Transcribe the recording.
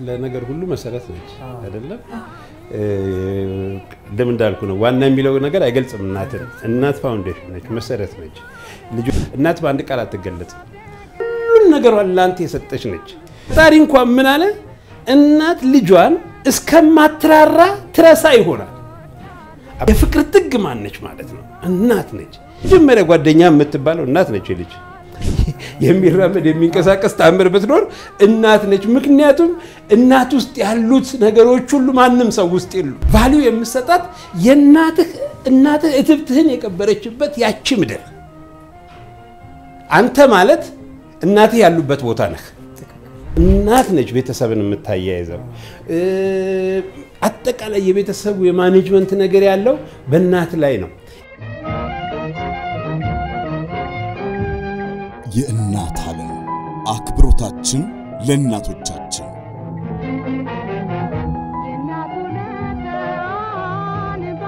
ለነገር ሁሉ መሰረት ነች አይደለም? እንደምን እንዳልኩ ነው። ዋና የሚለው ነገር አይገልጽም። እናትን እናት ፋውንዴሽን ነች፣ መሰረት ነች። እናት በአንድ ቃል አትገለጽም። ሁሉን ነገሯን ለአንተ የሰጠች ነች። ፈጣሪ እንኳን ምን አለ? እናት ልጇን እስከማትራራ ትረሳ ይሆናል። የፍቅር ጥግ ማነች ማለት ነው? እናት ነች። መጀመሪያ ጓደኛ የምትባለው እናት ነች። ልጅ የሚራመድ የሚንቀሳቀስ ተአምር ብትኖር እናት ነች። ምክንያቱም እናት ውስጥ ያሉት ነገሮች ሁሉ ማንም ሰው ውስጥ የሉ። ቫሊዩ የምሰጣት የእናትህ እናትህ እትብትህን የቀበረችበት ያቺ ምድር አንተ ማለት እናትህ ያሉበት ቦታ ነህ። እናት ነች ቤተሰብን የምታያይዘው። አጠቃላይ የቤተሰቡ የማኔጅመንት ነገር ያለው በእናት ላይ ነው። የእናት ዓለም አክብሮታችን ለእናቶቻችን